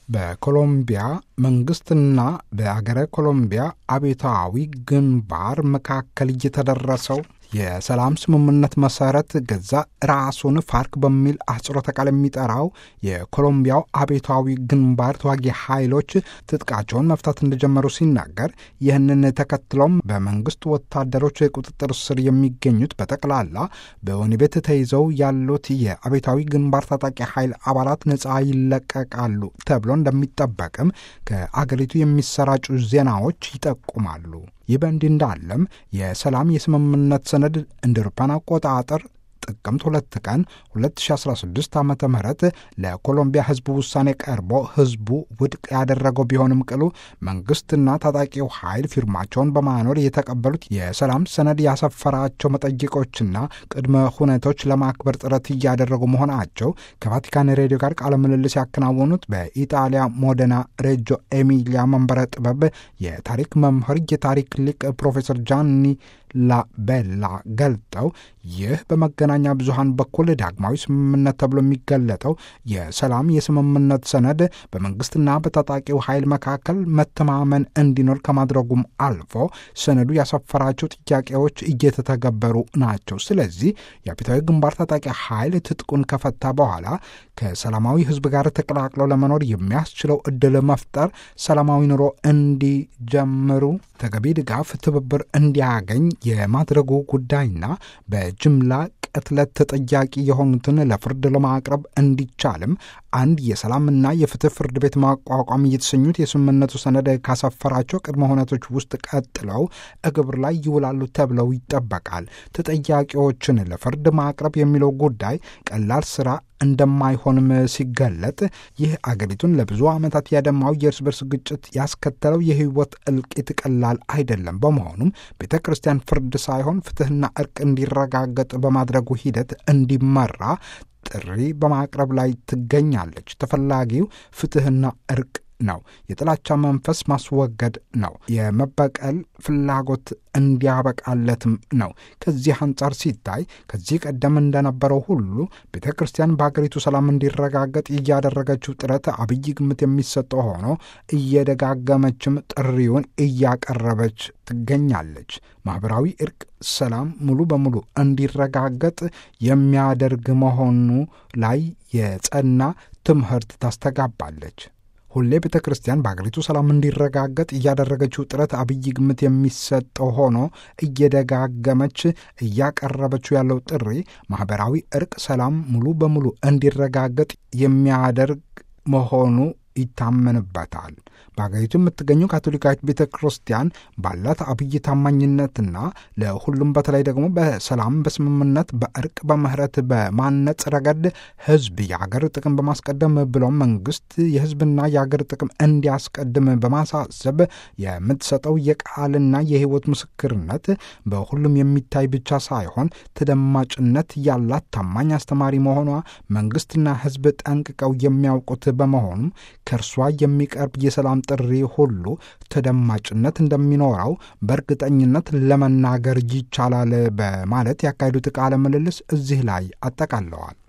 በኮሎምቢያ መንግስትና በአገረ ኮሎምቢያ አብዮታዊ ግንባር መካከል እየተደረሰው የሰላም ስምምነት መሰረት ገዛ ራሱን ፋርክ በሚል አህጽሮተ ቃል የሚጠራው የኮሎምቢያው አብዮታዊ ግንባር ተዋጊ ኃይሎች ትጥቃቸውን መፍታት እንደጀመሩ ሲናገር ይህንን ተከትሎም በመንግስት ወታደሮች ቁጥጥር ስር የሚገኙት በጠቅላላ በወህኒ ቤት ተይዘው ያሉት የአብዮታዊ ግንባር ታጣቂ ኃይል አባላት ነፃ ይለቀቃሉ ተብሎ እንደሚጠበቅም ከአገሪቱ የሚሰራጩ ዜናዎች ይጠቁማሉ። ይህ በእንዲህ እንዳለም የሰላም የስምምነት ሰነድ እንደ አውሮፓውያን አቆጣጠር ጥቅምት ሁለት ቀን 2016 ዓ ም ለኮሎምቢያ ህዝቡ ውሳኔ ቀርቦ ህዝቡ ውድቅ ያደረገው ቢሆንም ቅሉ መንግስትና ታጣቂው ኃይል ፊርማቸውን በማኖር የተቀበሉት የሰላም ሰነድ ያሰፈራቸው መጠይቆችና ቅድመ ሁኔቶች ለማክበር ጥረት እያደረጉ መሆናቸው ከቫቲካን ሬዲዮ ጋር ቃለ ምልልስ ያከናወኑት በኢጣሊያ ሞደና ሬጆ ኤሚሊያ መንበረ ጥበብ የታሪክ መምህር የታሪክ ሊቅ ፕሮፌሰር ጃኒ ላቤላ ገልጠው ይህ በመገናኛ ብዙሃን በኩል ዳግማዊ ስምምነት ተብሎ የሚገለጠው የሰላም የስምምነት ሰነድ በመንግስትና በታጣቂው ኃይል መካከል መተማመን እንዲኖር ከማድረጉም አልፎ ሰነዱ ያሰፈራቸው ጥያቄዎች እየተተገበሩ ናቸው። ስለዚህ የአብዮታዊ ግንባር ታጣቂ ኃይል ትጥቁን ከፈታ በኋላ ከሰላማዊ ህዝብ ጋር ተቀላቅለው ለመኖር የሚያስችለው እድል መፍጠር፣ ሰላማዊ ኑሮ እንዲጀምሩ ተገቢ ድጋፍ፣ ትብብር እንዲያገኝ የማድረጉ ጉዳይና በጅምላ ቅትለት ተጠያቂ የሆኑትን ለፍርድ ለማቅረብ እንዲቻልም አንድ የሰላምና የፍትህ ፍርድ ቤት ማቋቋም እየተሰኙት የስምምነቱ ሰነድ ካሰፈራቸው ቅድመ ሁነቶች ውስጥ ቀጥለው እግብር ላይ ይውላሉ ተብለው ይጠበቃል። ተጠያቂዎችን ለፍርድ ማቅረብ የሚለው ጉዳይ ቀላል ስራ እንደማይሆንም ሲገለጥ ይህ አገሪቱን ለብዙ ዓመታት ያደማው የእርስ በርስ ግጭት ያስከተለው የህይወት እልቂት ቀላል አይደለም። በመሆኑም ቤተ ክርስቲያን ፍርድ ሳይሆን ፍትህና እርቅ እንዲረጋገጥ በማድረጉ ሂደት እንዲመራ ጥሪ በማቅረብ ላይ ትገኛለች። ተፈላጊው ፍትህና እርቅ ነው። የጥላቻ መንፈስ ማስወገድ ነው። የመበቀል ፍላጎት እንዲያበቃለትም ነው። ከዚህ አንጻር ሲታይ ከዚህ ቀደም እንደነበረው ሁሉ ቤተ ክርስቲያን በሀገሪቱ ሰላም እንዲረጋገጥ እያደረገችው ጥረት አብይ ግምት የሚሰጠው ሆኖ እየደጋገመችም ጥሪውን እያቀረበች ትገኛለች። ማኅበራዊ እርቅ፣ ሰላም ሙሉ በሙሉ እንዲረጋገጥ የሚያደርግ መሆኑ ላይ የጸና ትምህርት ታስተጋባለች። ሁሌ ቤተ ክርስቲያን በአገሪቱ ሰላም እንዲረጋገጥ እያደረገችው ጥረት አብይ ግምት የሚሰጠው ሆኖ እየደጋገመች እያቀረበችው ያለው ጥሪ ማኅበራዊ እርቅ፣ ሰላም ሙሉ በሙሉ እንዲረጋገጥ የሚያደርግ መሆኑ ይታመንበታል። በሀገሪቱ የምትገኘው ካቶሊካዊት ቤተ ክርስቲያን ባላት አብይ ታማኝነትና ለሁሉም በተለይ ደግሞ በሰላም በስምምነት በእርቅ በምህረት በማነጽ ረገድ ሕዝብ የአገር ጥቅም በማስቀደም ብሎም መንግስት የሕዝብና የአገር ጥቅም እንዲያስቀድም በማሳሰብ የምትሰጠው የቃልና የሕይወት ምስክርነት በሁሉም የሚታይ ብቻ ሳይሆን ተደማጭነት ያላት ታማኝ አስተማሪ መሆኗ መንግስትና ሕዝብ ጠንቅቀው የሚያውቁት በመሆኑም ከእርሷ የሚቀርብ የሰላም ጥሪ ሁሉ ተደማጭነት እንደሚኖረው በእርግጠኝነት ለመናገር ይቻላል በማለት ያካሄዱት ቃለ ምልልስ እዚህ ላይ አጠቃለዋል።